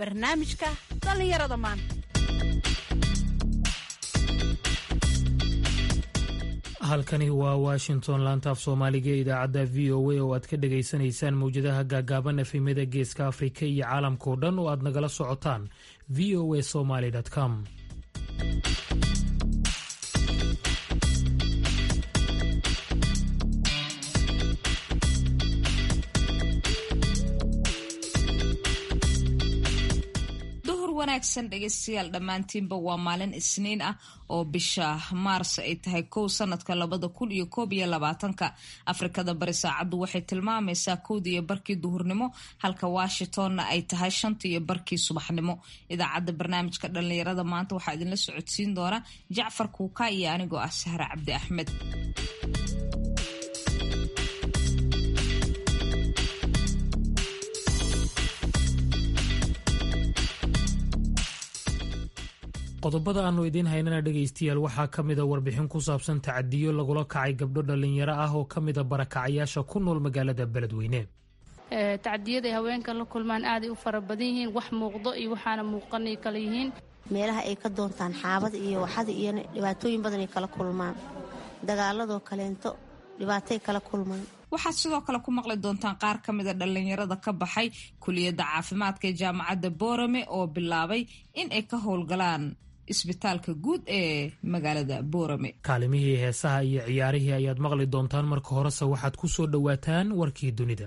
barnaamijka dhallinyarada maanta halkani waa washington laantaaf soomaaliga ee idaacadda v o a oo aad ka dhagaysanaysaan mawjadaha gaagaaban efemyada geeska afrika iyo caalamkao dhan oo aad nagala socotaan v o a somaly com wanaagsan dhegeystayaal dhammaantiinba waa maalin isniin ah oo bisha maars ay tahay kow sanadka labada kun iyo koob iyo labaatanka afrikada bari saacaddu waxay tilmaamaysaa kowda iyo barkii duhurnimo halka washingtonna ay tahay shanta iyo barkii subaxnimo idaacadda barnaamijka dhallinyarada maanta waxaa idinla socodsiin doona jacfar kuuka iyo anigoo ah sahre cabdi axmed qodobada aanu idiin haynana dhegaystayaal waxaa ka mida warbixin ku saabsan tacadiyo lagula kacay gabdho dhallinyaro ah oo ka mida barakacayaasha ku nool magaalada beledweyne tacdiyada ay haweenka la kulmaan aaday u fara badan yihiin wax muuqdo iyo waxaana muuqanay kala yihiin meelaha ay ka doontaan xaabada iyo waxada iyo dhibaatooyin badan ay kala kulmaan dagaaladoo kaleento dhibaatay kala kulmaan waxaad sidoo kale ku maqli doontaan qaar ka mida dhallinyarada ka baxay kuliyadda caafimaadka ee jaamacadda boorame oo bilaabay in ay ka howlgalaan isbitaalka guud ee magaalada boorame kaalimihii heesaha iyo ciyaarihii ayaad maqli doontaan marka horese waxaad ku soo dhowaataan warkii dunida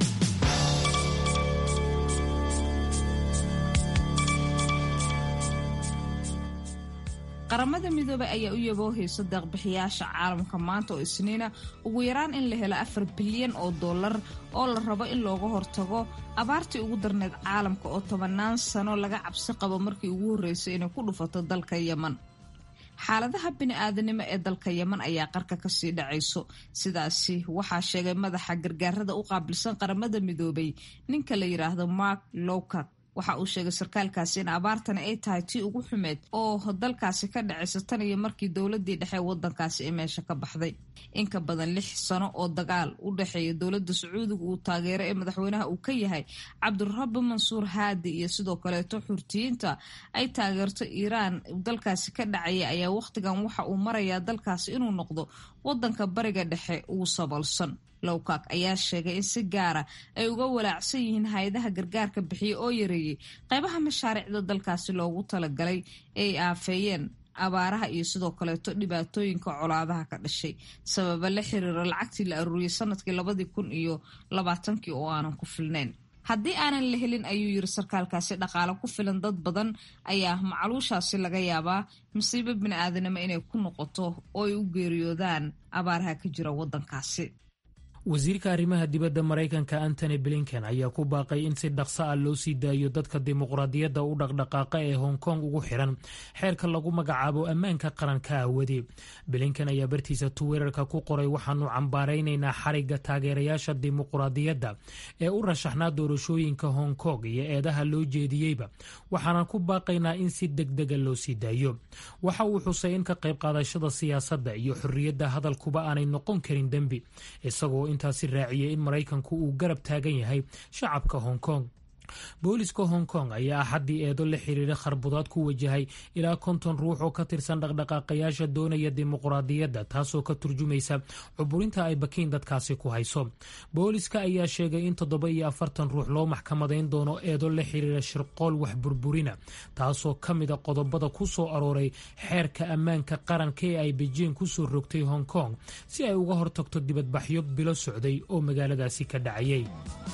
qaramada midoobay ayaa u yaboohaysa deeqbixiyaasha caalamka maanta oo isniina ugu yaraan in la helo afar bilyan oo dollar oo la rabo in looga hortago abaartii ugu darneyd caalamka oo tobannaan sano laga cabsi qabo markii ugu horreysay inay ku dhufato dalka yeman xaaladaha bini-aadanimo ee dalka yeman ayaa qarka kasii dhacayso sidaasi waxaa sheegay madaxa gargaarada u qaabilsan qaramada midoobay ninka la yidhaahdo mark lowcat waxa uu sheegay sarkaalkaasi in abaartani ay tahay tii ugu xumeed oo dalkaasi ka dhacaysa tan iyo markii dowladii dhexe wadankaasi ay meesha ka baxday inka badan lix sano oo dagaal u dhexeeya dowladda sacuudiga uu taageero ee madaxweynaha uu ka yahay cabdirabi mansuur haadi iyo sidoo kaleeto xurtiyiinta ay taageerto iiraan dalkaasi ka dhacaya ayaa wakhtigan waxa uu marayaa dalkaasi inuu noqdo wadanka bariga dhexe ugu saboolsan lowkak ayaa sheegay in si gaara ay uga walaacsan yihiin hay-adaha gargaarka bixiya oo yareeyey qaybaha mashaariicda dalkaasi loogu talagalay ee ay aafeeyeen abaaraha iyo sidoo kaleeto dhibaatooyinka colaadaha ka dhashay sababa la xiriira lacagtii la aruuriyey sanadkii labadii kun iyo labaatankii oo aanan ku filnayn haddii aanan la helin ayuu yiri sarkaalkaasi dhaqaale ku filan dad badan ayaa macluushaasi laga yaabaa masiibo bini-aadanimo inay ku noqoto oo ay u geeriyoodaan abaaraha ka jira wadankaasi wasiirka arrimaha dibadda maraykanka antony blinken ayaa ku baaqay in si dhaqso ah loo sii daayo dadka dimuqraadiyadda u dhaqdhaqaaqa ee hong kong ugu xiran xeerka lagu magacaabo ammaanka qaranka aawade blinken ayaa bartiisa twitter-ka ku qoray waxaanu cambaaraynaynaa xarigga taageerayaasha dimuqraadiyadda ee u rashaxnaa doorashooyinka hong kong iyo eedaha loo jeediyeyba waxaanan ku baaqaynaa in si degdega loo sii daayo waxa uu xusay in ka qayb qaadashada siyaasadda iyo xorriyadda hadalkuba aanay noqon karin dembi isagoo intaasi raaciyey in maraykanku uu garab taagan yahay shacabka hong kong booliska hong kong ayaa axaddii eedo la xiriira kharbudaad ku wajahay ilaa konton ruux oo ka tirsan dhaqdhaqaaqayaasha doonaya dimuqraadiyadda taasoo ka turjumaysa cuburinta ay bakiin dadkaasi ku hayso booliska ayaa sheegay in toddoba iyo afartan ruux loo maxkamadayn doono eedo la xiriira shirqool wax burburina taasoo ka mida qodobada ku soo arooray xeerka ammaanka qaranka ee ay bejiing ku soo rogtay hong kong si ay uga hortagto dibadbaxyo bilo socday oo magaaladaasi ka dhacayay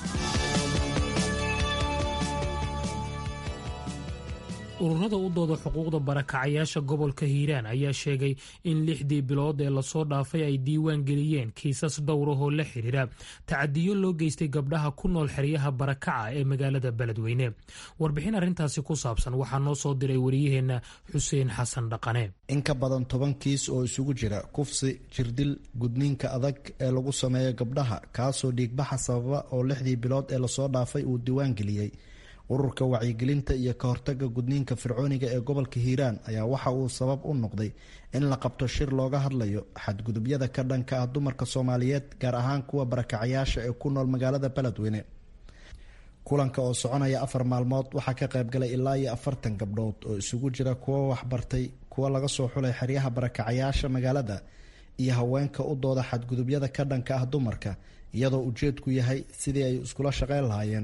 ururada u dooda xuquuqda barakacayaasha gobolka hiiraan ayaa sheegay in lixdii bilood ee lasoo dhaafay ay diiwaan geliyeen kiisas dhowrahoo la xiriira tacadiyo loo geystay gabdhaha ku nool xeryaha barakaca ee magaalada beledweyne warbixin arrintaasi ku saabsan waxaa noo soo diray wariyaheenna xuseen xasan dhaqane in ka badan toban kiis oo isugu jira kufsi jirdil gudniinka adag ee lagu sameeyo gabdhaha kaasoo dhiigbaxa sababa oo lixdii bilood ee lasoo dhaafay uu diiwaan geliyey ururka wacyigelinta iyo ka hortaga gudniinka fircooniga ee gobolka hiiraan ayaa waxa uu sabab u noqday in la qabto shir looga hadlayo xadgudubyada ka dhanka ah dumarka soomaaliyeed gaar ahaan kuwa barakacayaasha ee ku nool magaalada beledweyne kulanka oo soconaya afar maalmood waxaa ka qaybgalay ilaa iyo afartan gabdhood oo isugu jira kuwo waxbartay kuwo laga soo xulay xeryaha barakacayaasha magaalada iyo haweenka u dooda xadgudubyada ka dhanka ah dumarka iyadoo ujeedku yahay sidii ay iskula shaqeyn lahaayeen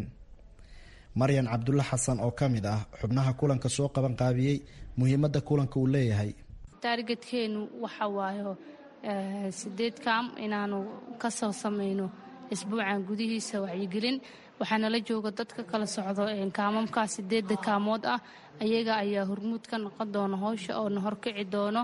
maryan cabdulle xasan oo ka mid ah xubnaha kulanka soo qaban qaabiyey muhiimadda kulanka uu leeyahay taargetkeenu waxa waayo sideed kaam inaanu ka soo samayno isbuucan gudihiisa wacyigelin waxaana la jooga dadka kala socdo kaamamkaa sideedda kaamood ah ayaga ayaa hormuud ka noqon doona howsha oona horkici doono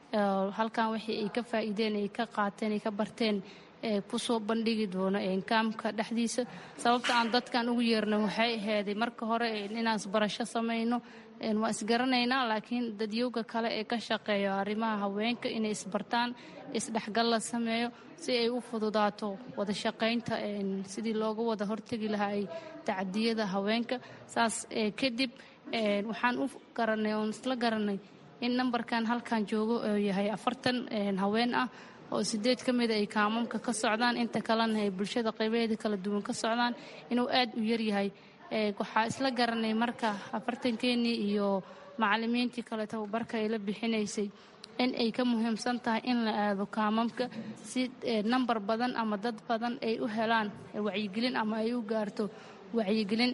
halkan wixii ay ka faa'iideen ay ka qaateen ay ka barteen kusoo bandhigi doono kaamka dhexdiisa sababta aan dadkan ugu yeerna waxay aheyday marka hore inaan isbarasho samayno waa isgaranaynaa laakiin dadyowga kale ee ka shaqeeyo arrimaha haweenka inay isbartaan isdhexgal la sameeyo si ay u fududaato wada shaqaynta sidii looga wada hortegi lahaa ay tacadiyada haweenka saas kadib waxaan u garanay oon isla garanay in nambarkan halkan joogo oo yahay afartan haween ah oo sideed ka mida ay kaamamka ka socdaan inta kalena ay bulshada qaybaheeda kala duwan ka socdaan inuu aad u yaryahay waxaa isla garanay marka afartankeenii iyo macalimiintii kale tababarka ay la bixinaysay in ay ka muhiimsan tahay in la aado kaamamka si nambar badan ama dad badan ay u helaan wacyigelin ama ay u gaarto wacyigelin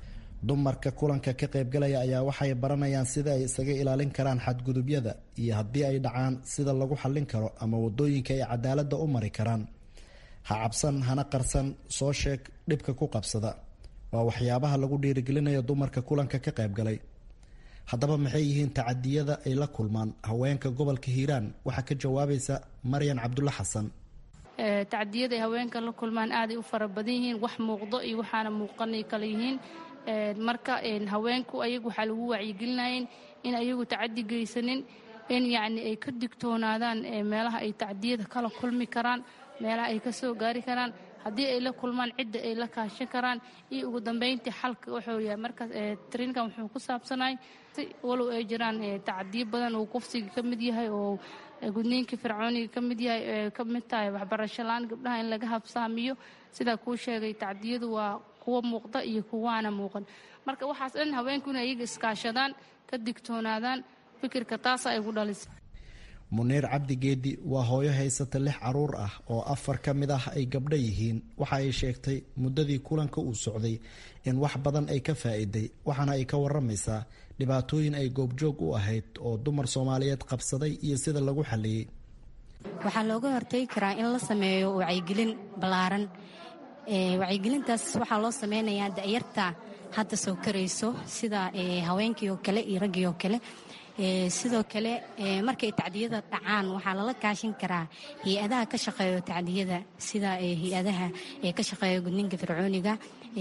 dumarka kulanka ka qaybgalaya ayaa waxay baranayaan sida ay isaga ilaalin karaan xadgudubyada iyo haddii ay dhacaan sida lagu xallin karo ama wadooyinka ay cadaaladda u mari karaan ha cabsan hana qarsan soo sheeg dhibka ku qabsada waa waxyaabaha lagu dhiirigelinayo dumarka kulanka ka qaybgalay haddaba maxay yihiin tacadiyada ay la kulmaan haweenka gobolka hiiraan waxaa ka jawaabaysa maryan cabdulle xasan tacadiyada ay haweenka la kulmaan aaday u fara badan yihiin wax muuqdo iyo waxaana muuqanay kala yihiin marka haweenku ayagu waxaa lagu wacyigelinayeen in ayagu tacadi geysanin in yacni ay ka digtoonaadaan meelaha ay tacdiyada kala kulmi karaan meelaha ay ka soo gaari karaan haddii ay la kulmaan cidda ay la kaashan karaan iyo ugu dambeyntii xalka wuxuu yahay markaas tariinkan wuxuu ku saabsanahay walow ay jiraan tacadiyo badan oo kufsiga ka mid yahay oo gudniinkii fircooniga ka mid yahay ka mid tahay waxbarasho la-aan gabdhaha in laga habsaamiyo sidaa kuu sheegay tacdiyadu waa kuwa muuqda iyo kuwaana muuqan marka waxaas dhan haweenku inay iyaga iskaashadaan ka digtoonaadaan fikirka taasa ay ku dhalisay muniir cabdi geedi waa hooyo haysata lix caruur ah oo afar ka mid ah ay gabdho yihiin waxa ay sheegtay muddadii kulanka uu socday in wax badan ay ka faa'iiday waxaana ay ka waramaysaa dhibaatooyin ay goobjoog u ahayd oo dumar soomaaliyeed qabsaday iyo sida lagu xaliyey waxaa looga hortegi karaa in la sameeyo wacyigelin ballaaran wacyigelintaas waxaa loo sameynayaa da'yarta hadda soo karayso sida haweenkii oo kale iyo raggii oo kale sidoo kale markay tacdiyada dhacaan waxaa lala kaashin karaa hay-adaha ka shaqeeyo tacdiyada sida hay-adaha ka shaqeeya gudniinka fircooniga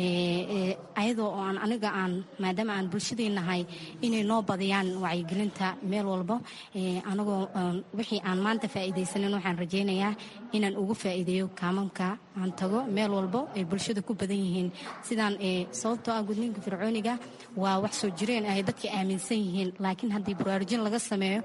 ayadoo oo aan aniga aan maadaama aan bulshadii nahay inay noo badiyaan wacyigelinta meel walbo anagoo wixii aan maanta faa'iidaysanin waxaan rajaynayaa inaan ugu faa'iideeyo kaamamka aan tago meel walbo ay bulshada ku badan yihiin sidaan sababtoo ah gudniinka fircooniga waa wax soo jireen ay dadka aaminsan yihiin laakiin haddii baraarujin laga sameeyo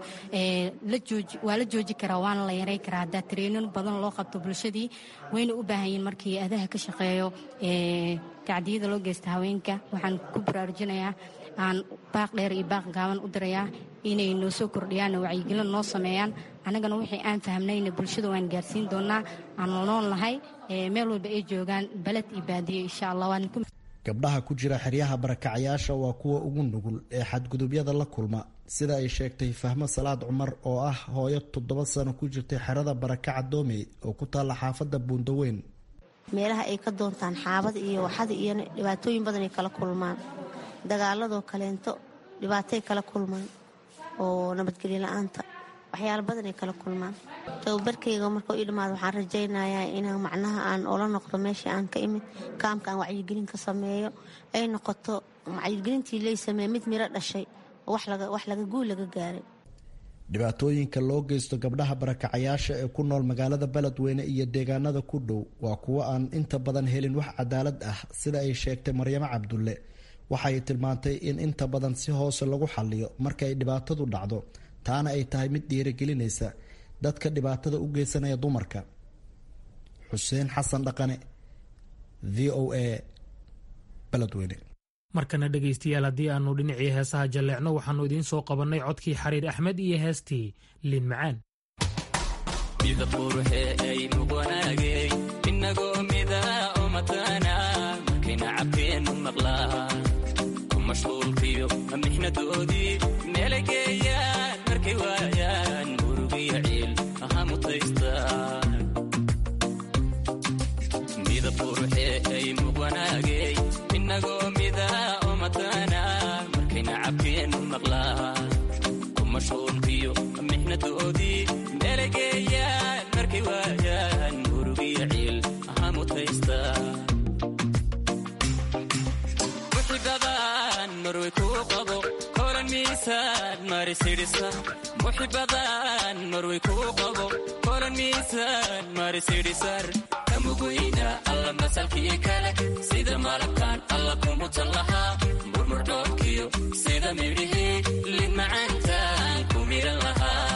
waa la jooji karaa waana la yaray karaa haddaa tareenin badan loo qabto bulshadii wayna u baahan yihiin markii adaha ka shaqeeyo tacdiyada loo geysta haweenka waxaan ku baraarujinayaa aan baaq dheer iyo baaq gaaban u dirayaa inay noo soo kordhiyaan wacyigelin noo sameeyaan annagana wixii aan fahmnayna bulshada waan gaarsiin doonaa aan nool lahay meel walba ay joogaan baled iyo baadiyo insha allah gabdhaha ku jira xeryaha barakacayaasha waa kuwa ugu nugul ee xadgudubyada la kulma sida ay sheegtay fahmo salaad cumar oo ah hooyo toddoba sano ku jirtay xerada barakaca doomey oo ku taalla xaafadda buundaweyn meelaha ay ka doontaan xaabada iyo waxada iyo dhibaatooyin badan ay kala kulmaan dagaaladoo kaleento dhibaatay kala kulmaan oo nabadgelyo la-aanta waxyaalo badan ay kala kulmaan tababarkayga markau ii dhammaado waxaan rajaynayaa inaan macnaha aan ola noqdo meeshii aan ka imid kaamka aan wacyigelin ka sameeyo ay noqoto wacyigelintii lay sameeye mid miro dhashay oo wax laga guul laga gaaray dhibaatooyinka loo geysto gabdhaha barakacayaasha ee ku nool magaalada beledweyne iyo deegaanada ku dhow waa kuwo aan inta badan helin wax cadaalad ah sida ay sheegtay maryamo cabdulle waxay tilmaantay in inta badan si hoose lagu xaliyo marka ay dhibaatadu dhacdo taana ay tahay mid dhiirigelinaysa dadka dhibaatada u geysanaya dumarka xuseen xasan dhaqane v o a beledweyne markana dhegaystayaal haddii aanu dhinacii heesaha jalleecno waxaannu idiin soo qabannay codkii xariir axmed iyo heestii liin macaan mashquulkiyo mixnadoodii meelay geeyaan markay waayaan murugiyo ciil aha mutaystaan midab quruxee ay muqwanaagey inagoo mida oo matana markay nacabkeennu maqlaan ku mashquulkiyo mixnadoodii meelay geeyaan markay waayaan murugiyo ciil aha mutaystaan muxibadan marway kuu qabo kolan miisaan marisidhisar kamuguyna alla masalkii kale sida malabkan alla kumutan lahaa murmurdhoobkiyo sida midhihii lin macaantaan ku miran lahaa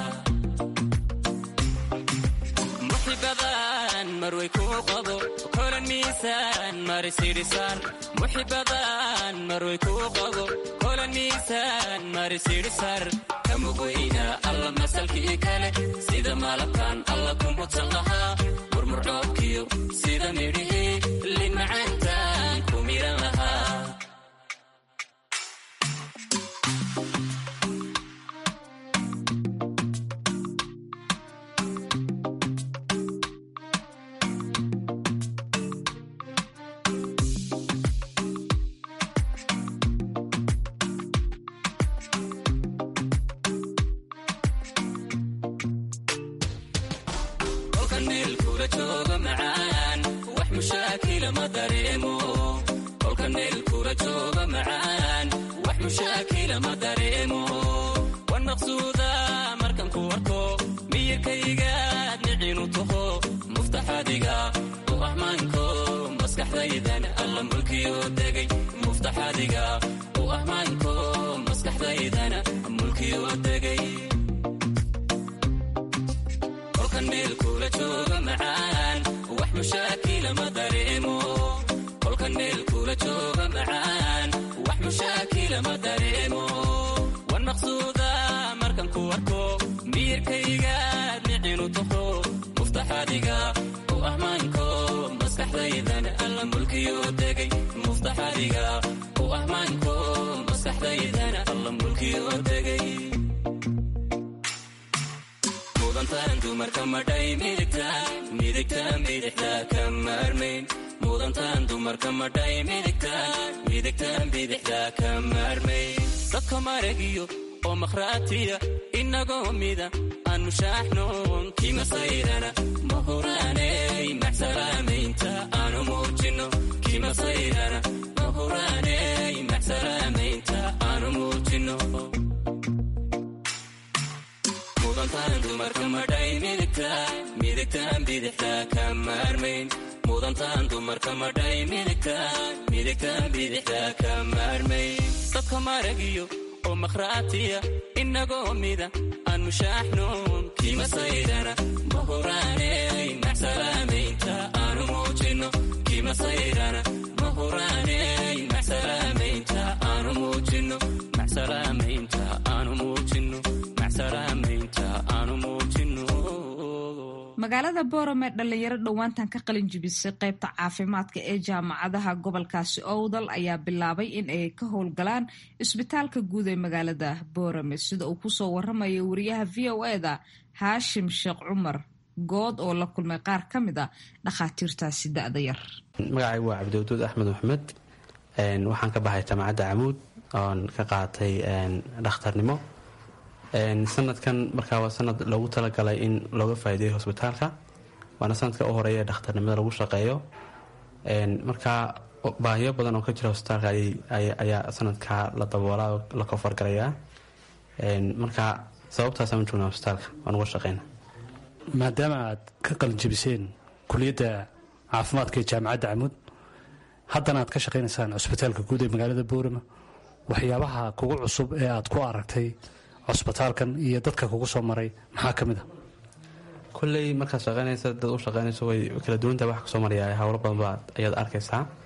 muxibadan marway kuu qabo kolan miisaan marisidhisar muxibadan marway kuu qabo kolan miisaan marisidhisar kamuguyna alla masalkii kale sida malabkan alla kumutan lahaa murmurdhoobkiyo sida midhihii lin macaantaan ku miran lahaa dadka maragiyo oo makhraatiya inagoo mida aanu shaaxnoon kima sayrana mahuraaney maxsalaamaynta aanu muujino kima sayrana mahuraaney maxsalaamaynta aanu muujino mudantaan dumarka madhay midigtaan midigtaan bidixda ka maarmayn mudantaan dumarka madhay midigtaan midigtaan bidixda ka maarmayn dadka maragiyo oo makhraatiya inagoo mida aanu shaaxnoon kima sayrana mahuraaney maxsalaamaynta aanu muujino kima sayrana mahuraaney maxsalaamaynta aanu muujino maxsalaamaynta aanu muujino maxsalaamaynta aanu muujino magaalada boorame dhalinyaro dhowaantan ka qalin jibisay qaybta caafimaadka ee jaamacadaha gobolkaasi owdal ayaa bilaabay in ay ka howlgalaan isbitaalka guud ee magaalada boorame sida uu kusoo waramayo wariyaha v o eda haashim sheekh cumar good oo la kulmay qaar ka mid a dhakhaatiirtaasi da-da yar magacaygu waa cabdiwaduud axmed maxmed waxaan ka baxay jaamacadda camuud oon ka qaatay dhakhtarnimo sanadkan markaa waa sanad loogu talagalay in looga faa'iideeyo hosbitaalka waana sanadka u horeeya ee dhakhtarnimada lagu shaqeeyo markaa baahiyo badan oo ka jira hosbitaalka ayaa sanadkaa la daboolaa oo la kofargalayaa marka sababtaasaan u joognaa hosbitaalka waan uga shaqeyna maadaama aad ka qalinjabiseen kuliyadda caafimaadka ee jaamacadda camuud haddana aad ka shaqaynaysaan cusbitaalka guud ee magaalada boorama waxyaabaha kugu cusub ee aad ku aragtay cusbitaalkan iyo dadka kugu soo maray maxaa ka mid a kolley markaad shaqeynaysa dad u shaqeynayso way kala duwantaha wax kasoo maraya howlo badan baa ayaad arkaysaa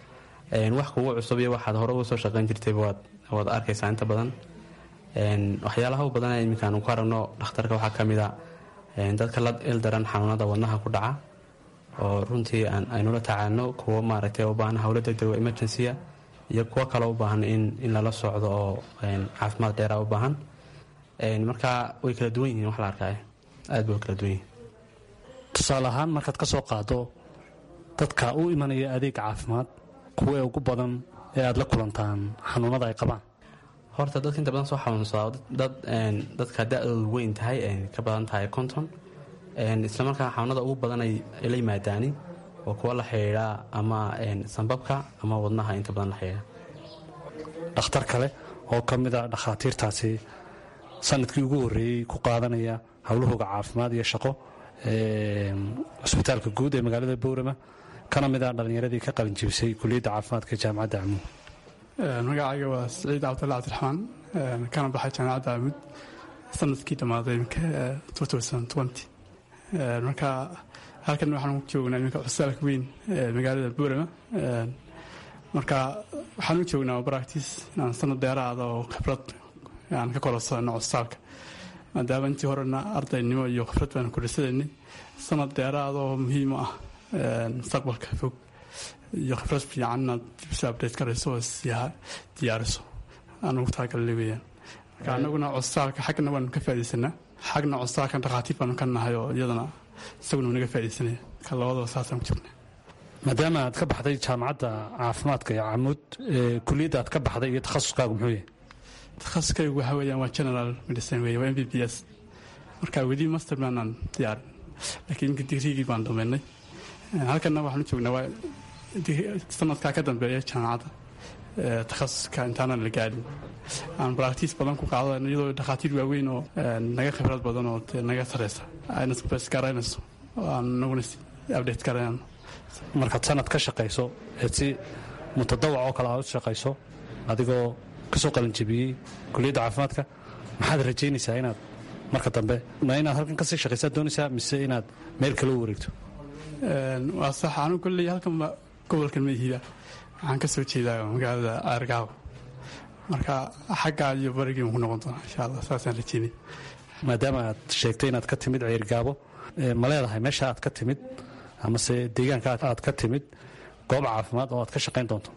wax kugu cusub iyo waxaad hore uga soo shaqayn jirtayba waad arkaysaa inta badan waxyaalaha u badan iminkaan ku aragno dhakhtarka waxaa ka mid a dadka la ildaran xanuunada wadnaha ku dhaca oo runtii aynula tacaalno kuwo maaragtay u baahan howlo degdeg emergencya iyo kuwo kale u baahan in lala socdo oo caafimaad dheera u baahan marka way kala duwan yihiin wax la arkaayo aad bay kala duwan yihiin tusaale ahaan markaad ka soo qaado dadka u imanaya adeeg caafimaad kuwa ugu badan ee aad la kulantaan xanuunada ay qabaan horta dadka inta badan soo xanuunsada dad dadka da-doodu weyn tahay ka badan tahay konton islamarkaa xanuunada ugu badan ay la yimaadaani oo kuwa la xidhiidha ama sambabka ama wadnaha inta badan la xidhiidha dhakhtar kale oo ka mid a dhakhaatiirtaasi sanadkii ugu horreeyey ku qaadanaya howlahooga caafimaad iyo shaqo cusbitaalka guud ee magaalada bowrama kana mid a dhallinyaradii ka qalin jibisay kuliyadda caafimaadka jaamacadda camuud magacayga waa siciid cabdulla cabdiraxmaan kana baxay jaamacadda camuud sanadkii dhammaaday marka halkan waxaan ku joognaa iminka cusbitaalka weyn ee magaalada bowrama marka waxaan u joognaa baractis inaan sanad dheeraada oo khibrad aan ka korosano cusbitaalka maadaama intii horena ardaynimo iyo khibrad baan kudhisadaynay sanad dheeraada oo muhiim u ah mustaqbalka fog iyo khibrad fiican inaad dibsa abdate karayso oo siyaha diyaariso aan ugu talagalnay weeyaan marka anaguna cusbitaalka xaggana waanu ka faaidaysanaa xagna cusbitaalkan dhakhaatiir baanu ka nahay oo iyadana isaguna naga faaidaysanaya marka labadaba saasaan ku jirnaa maadaama aad ka baxday jaamacadda caafimaadka iyo camuud kuliyadda aad ka baxday iyo takhasuskaagu muxuu yahay takhasuskaygu waxa weeyaan waa general medicine weeye waa m b b s marka weli master maanaan diyaarin laakiin iminka digriigii baan dhammaynay halkanna waxaan u joognaa waa sanadkaa ka dambeeya jaamacadda takhasuska intaanan la gaadhin aan baractiis badan ku qaadano iyadoo dhakhaatiir waaweyn oo naga khibrad badan oo dee naga sareysa ayna sbesgaraynayso oo aan naguna update garayno markaad sanad ka shaqayso eed si mutadawac oo kale aad u shaqayso adigoo ka soo qalinjabiyey kuliyadda caafimaadka maxaad rajaynaysaa inaad marka dambe ma inaad halkan kasii shaqaysaad doonaysaa mise inaad meel kale u wareegto waa sax anu kolley halkanba gobolkan maihiba waxaan ka soo jeedaa magaalada aargaabo marka xaggaa iyo barigiiban ku noqon doonaa insha allah saasaan rajeynay maadaama aad sheegtay inaad ka timid ceergaabo ma leedahay meesha aad ka timid amase deegaanka aad ka timid goob caafimaad oo aad ka shaqayn doonto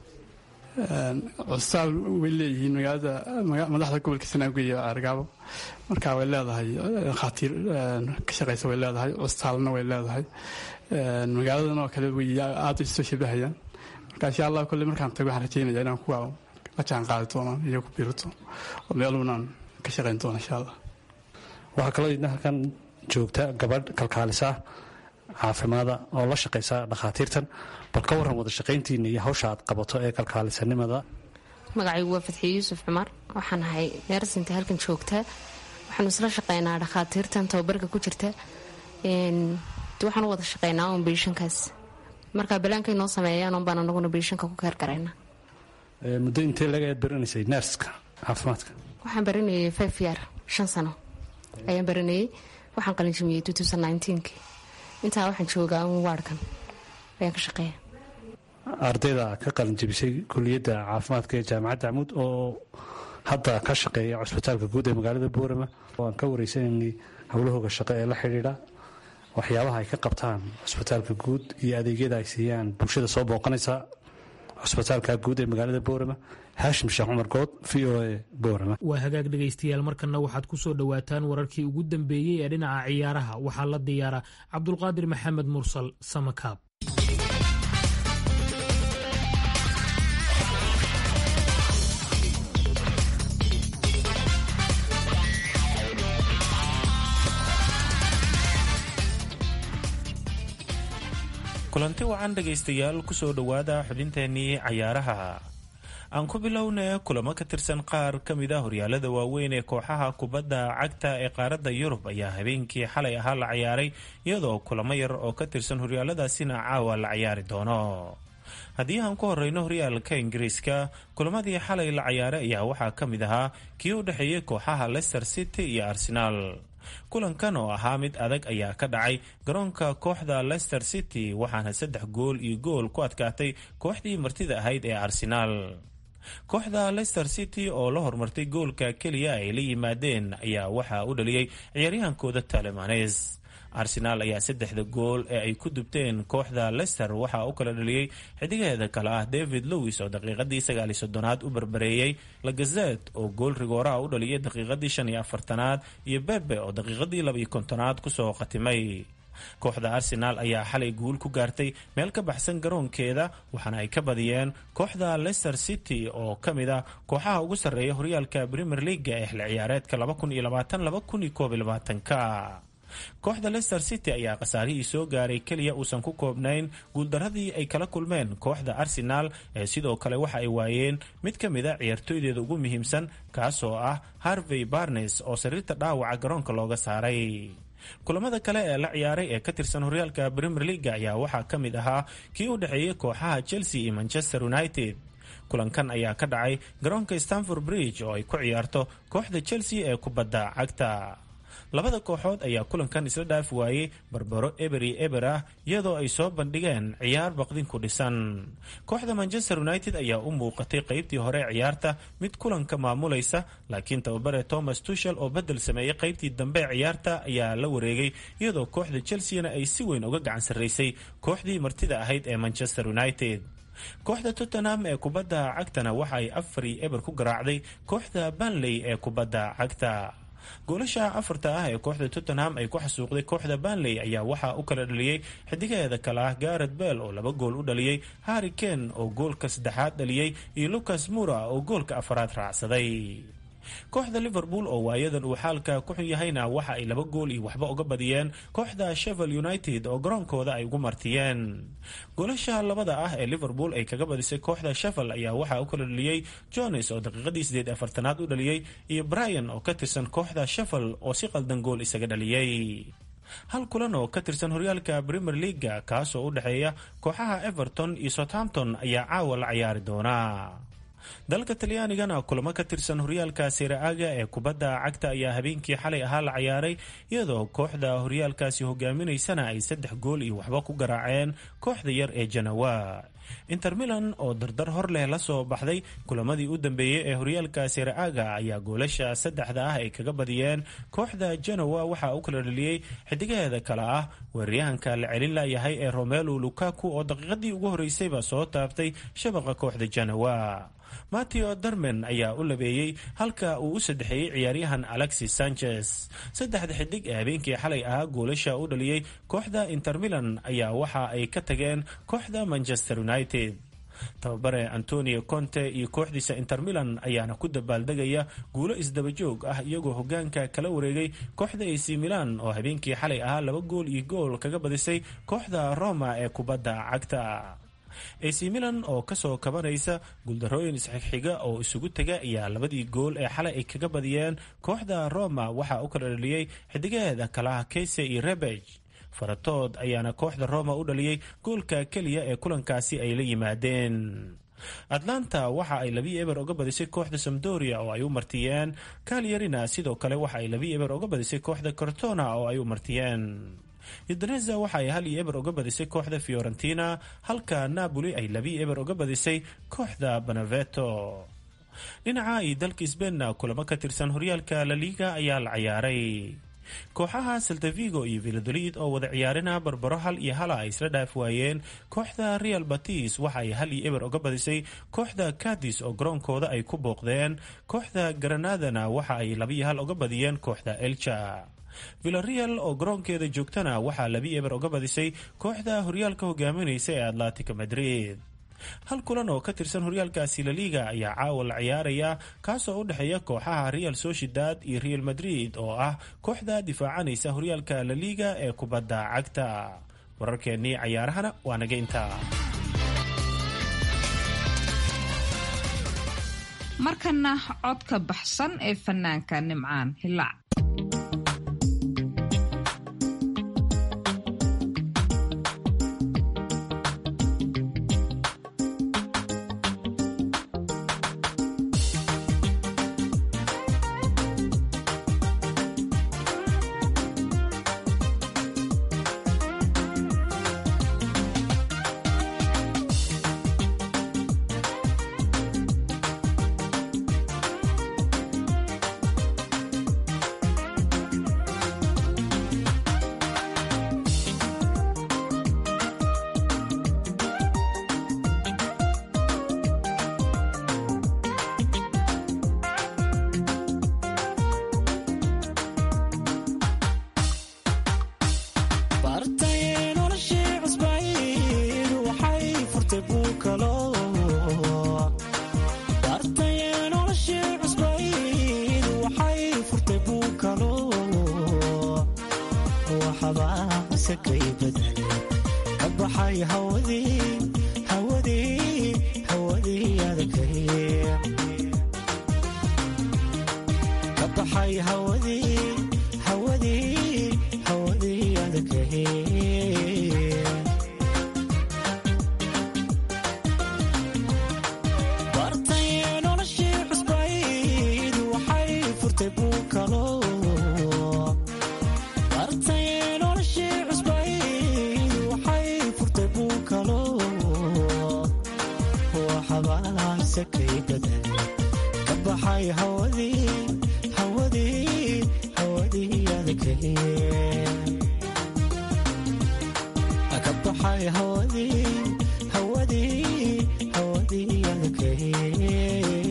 cusbitaal way leeyihiin magaalada madaxda gobolka sanaagu iyo ceergaabo marka way leedahay dhakhaatiir ka shaqaysa way leedahay cusbitaalna way leedahay magaaladan oo kale way aad isoo shabahayaan marka insha allah kolle markaan tago waxaan rajeynaya inaan kuwa la jaan qaadi doono iyo ku biirito oo meelunaan ka shaqayn doono insha allah waxaa kaloo idna halkan joogta gabadh kalkaalisa caafimaada oo la shaqaysa dhakhaatiirtan bal ka warran wada shaqayntiina iyo hawsha aad qabato ee kalkaalisanimada magacaygu waa fadxiye yuusuf cumar waxaan ahay neersinta halkan joogta waxaanu isla shaqaynaa dhakhaatiirtan tababarka ku jirta waxaan u wada shaqaynaa un biishankaas marka balaankay noo sameeyaan un baan anaguna biishanka ku keergarayna muddo intee laga aad baranaysay neerska caafimaadka waxaan baranayay five year shan sano ayaan baranayay waxaan qalinjimiyey ki intaa waxaan joogaa un waarkan ayaan ka shaqeeya ardayda ka qalinjabisay kuliyadda caafimaadka ee jaamacadda camuud oo hadda ka shaqeeya cusbitaalka guud ee magaalada boorama oo aan ka wareysanaynay howlahooga shaqo ee la xidhiidha waxyaabaha ay ka qabtaan cusbitaalka guud iyo adeegyada ay siiyaan bulshada soo booqanaysa cusbitaalka guud ee magaalada boorama haashim sheekh cumar good v o a boorama waa hagaag dhegaystayaal markanna waxaad ku soo dhowaataan wararkii ugu dambeeyey ee dhinaca ciyaaraha waxaa la diyaara cabdulqaadir maxamed mursal samakaab kulanti wacan dhegaystayaal kusoo dhowaada xubinteennii cayaaraha aan ku bilowna kulamo ka tirsan qaar ka mid a horyaalada waaweyn ee kooxaha kubadda cagta ee qaaradda yurub ayaa habeenkii xalay ahaa la ciyaaray iyadoo kulamo yar oo ka tirsan horyaaladaasina caawa la ciyaari doono haddii aan ku horeyno horyaalka ingiriiska kulamadii xalay la ciyaaray ayaa waxaa ka mid ahaa kii u dhexeeyey kooxaha leicester city iyo arsenaal kulankan oo ahaa mid adag ayaa ka dhacay garoonka kooxda leicester city waxaana saddex gool iyo gool ku adkaatay kooxdii martida ahayd ee arsenaal kooxda leicester city oo la hormartay goolka keliya ay la yimaadeen ayaa waxaa u dhaliyey ciyaaryahankooda talemanes arsenaal ayaa saddexda gool ee ay ku dubteen kooxda leicester waxaa u kala dhaliyey xidigaheeda kale ah david lowis oo daqiiqadii sagaaliyo soddonaad u barbareeyey lagazet oo gool rigooraha u dhaliyay daqiiqadii shan iyo afartanaad iyo bebe oo daqiiqadii labaiyo kontonaad kusoo khatimay kooxda arsenaal ayaa xalay guul ku gaartay meel ka baxsan garoonkeeda waxaana ay ka badiyeen kooxda leicester city oo ka mid ah kooxaha ugu sarreeya horyaalka premier leaga ee xilli ciyaareedka ka kooxda leicester city ayaa khasaarihii soo gaaray keliya uusan ku koobnayn guuldaradii ay kala kulmeen kooxda arsenaal ee sidoo kale waxa ay waayeen mid ka mid a ciyaartooydeeda ugu muhiimsan kaasoo ah harvey barnes oo sariirta dhaawaca garoonka looga saaray kulamada kale ee la ciyaaray ee ka tirsan horyaalka premier leaga ayaa waxaa ka mid ahaa kii u dhexeeyey kooxaha chelsea iyo manchester united kulankan ayaa ka dhacay garoonka stanford bridge oo ay ku ciyaarto kooxda chelsea ee kubadda cagta labada kooxood ayaa kulankan isla dhaaf waayey barbaro eberi eber ah iyadoo ay soo bandhigeen ciyaar baqdin ku dhisan kooxda manchester united ayaa u muuqatay qeybtii hore ee ciyaarta mid kulanka maamulaysa laakiin tababare thomas tushel oo bedel sameeyey qeybtii dambe ee ciyaarta ayaa la wareegay iyadoo kooxda chelseana ay si weyn uga gacan sarraysay kooxdii martida ahayd ee manchester united kooxda tottenham ee kubadda cagtana waxa ay afari eber ku garaacday kooxda banley ee kubadda cagta goolasha afarta ah ee kooxda tottenham ay ku xasuuqday kooxda banley ayaa waxaa u kala dhaliyey xidigaheeda kale ah garet bell oo laba gool u dhaliyey harri ken oo goolka saddexaad dhaliyey iyo lucas mura oo goolka afaraad raacsaday kooxda liverpool oo waayadan uu xaalka ku xun yahayna waxa ay laba gool iyo waxba uga badiyeen kooxda shevel united oo garoonkooda ay ugu martiyeen goolasha labada ah ee liverpool ay kaga badisay kooxda shevel ayaa waxaa u kala dhaliyey jones oo daqiiqadii sideed afartanaad u dhaliyey iyo brian oo ka tirsan kooxda shevel oo si qaldan gool isaga dhaliyey hal kulan oo ka tirsan horyaalka premier leaga kaasoo u dhexeeya kooxaha everton iyo southampton ayaa caawa la ciyaari doona dalka talyaanigana kulamo ka tirsan horyaalka seera-aga ee kubadda cagta ayaa habeenkii xalay ahaa la ciyaaray iyadoo kooxda horyaalkaasi hogaaminaysana ay saddex gool iyo waxba ku garaaceen kooxda yar ee janawa inter milan oo dardar hor leh la soo baxday kulamadii u dambeeyey ee horyaalka seera-aga ayaa goolasha saddexda ah ay kaga badiyeen kooxda janawa waxaa u kala dhaliyey xidigaheeda kale ah weeraryahanka la celin layahay ee romelu lukaku oo daqiiqadii ugu horeysayba soo taabtay shabaqa kooxda janawa mateo darmen ayaa u labeeyey halka uu u saddexeeyey ciyaaryahan alexis sanchez saddexda xidig ee habeenkii xalay ahaa goolasha u dhaliyey kooxda inter milan ayaa waxa ay ka tageen kooxda manchester united tababare antonio conte iyo kooxdiisa inter milan ayaana ku dabaaldegaya guulo isdabajoog ah iyagoo hogaanka kala wareegay kooxda ac milan oo habeenkii xalay ahaa laba gool iyo gool kaga badisay kooxda roma ee kubadda cagta ac milan oo kasoo kabanaysa guuldarooyin isxigxiga oo isugu tega ayaa labadii gool ee xalay ay kaga badiyeen kooxda roma waxaa u kala dhaliyey xidigaheeda kalaha keyse iyo rebeg faratood ayaana kooxda roma u dhaliyey goolka keliya ee kulankaasi ay la yimaadeen atlanta waxa ay labii eber oga badisay kooxda samdoria oo ay u martiyeen kalyarina sidoo kale waxa ay labii eber oga badisay kooxda cortona oo ay u martiyeen udoneza waxa ay hal iyo eber uga badisay kooxda fiorentina halka napoli ay labii eber uga badisay kooxda beneveto dhinaca iyo dalka sbainna kulamo ka tirsan horyaalka laliga ayaa la ciyaaray kooxaha saltavigo iyo vilodolid oo wada ciyaarina barbaro hal iyo hala ay isla dhaaf waayeen kooxda real batis waxa ay hal iyo eber uga badisay kooxda cadis oo garoonkooda ay ku booqdeen kooxda granadana waxa ay labiyo hal uga badiyeen kooxda elcha villareal oo garoonkeeda joogtana waxaa labi eber uga badisay kooxda horyaalka hogaaminaysa ee atlantica madrid hal kulan oo ka tirsan horyaalkaasi laliga ayaa caawa la ciyaaraya kaasoo u dhexeeya kooxaha real sociedad iyo real madrid oo ah kooxda difaacanaysa horyaalka laliga ee kubadda cagta wararkeennii cayaarahana waa naga intaa markana codka baxsan ee fanaanka nimcaan hilaac waxabaase kay badale ka baxay hawadii hawadii hawadii adakay ka baxay hawadii hawadii hawadii adakay bartay noloshii cusbayd waxay furtay buu kalo bartay noloshii cusbayd waxay furtay buu kalo waxabaase kay badan ka baxay hawadii hawadii hawadii adakay ka baxay hawadii hawadii hawadii adakay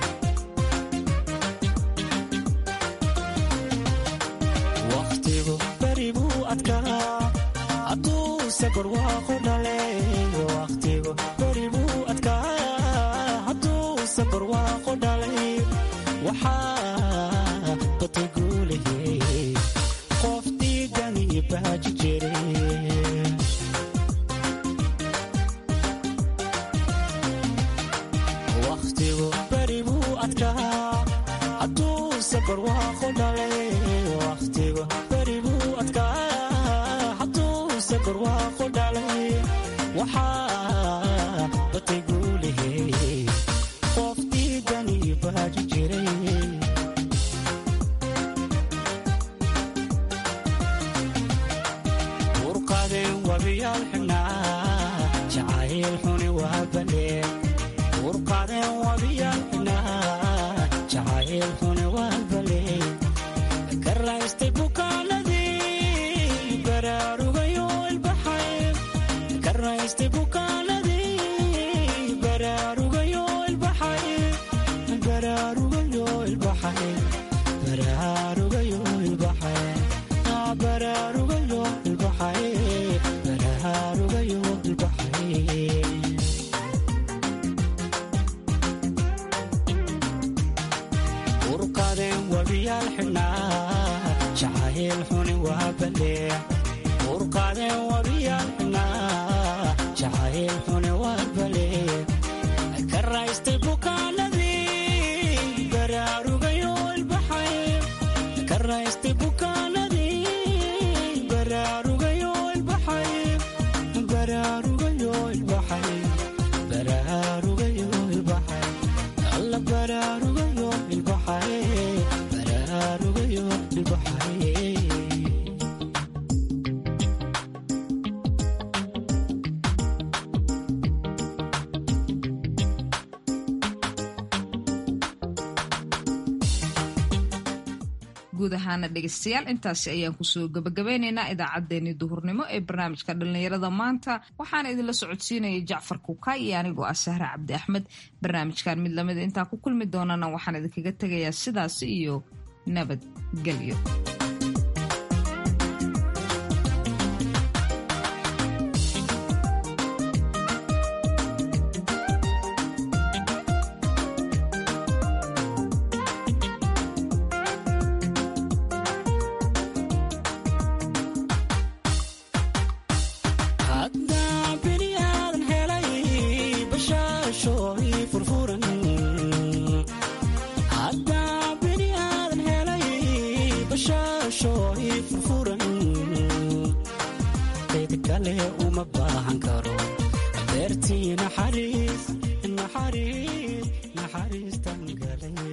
wakhtigu beri buu adkaa hadduuse barwaaqo dhale wakhtigu beri buu adkaa hadduuse barwaaqo dhalay waxaa batay guulahey qof diidani baaji jiray wakhtigu beri buu adkaa hadduuse barwaaqo dhalay wakhtigu beri buu adkaa hadduuse barwaaqo dhalay waxaa batay guulahey qof diidani baaji jiray urqadeen wabiyaal xidhnaa jacayl xuni waa baleen urqadeen wabiyaal xidhnaa jacayl xuni waa baleen ka raystay bukaanadii baraarugayo ilbaxay ka raystay bukaanadii baraarugayo ilbaxay baraarugayo ilbaxay baraarugayo ilbaxay baraarugayo ilbaxay baraarugayo ilbaxay urqadeen wabiyaal xidhnaa jacayl xuni waa balee urqadeen wabiyaal xidhnaa jacayl xuni waa balee ka raystay bukaanadii baraarugayo ilbaxay ka raystay bukaanadii baraarugayo ilbaxay baraarugayo ilbaxay baraarugayo ilbaxay alla baraarugayo ilbaxay baraarugayo ilbaxay guud ahaana dhegeystayaal intaasi ayaan kusoo gabagabeyneynaa idaacaddeenii duhurnimo ee barnaamijka dhallinyarada maanta waxaana idinla socodsiinayay jacfar kuka iyo anigoo ah sahre cabdi axmed barnaamijkan mid lamida intaan ku kulmi doonana waxaan idinkaga tegayaa sidaasi iyo nabadgelyo haddaa bini aadan helay bashaasho ii furfuran haddaa bini aadan helay bashaasho ii furfuran cid kale uma baahan karo beertii naxariis naxariis naxariistan galay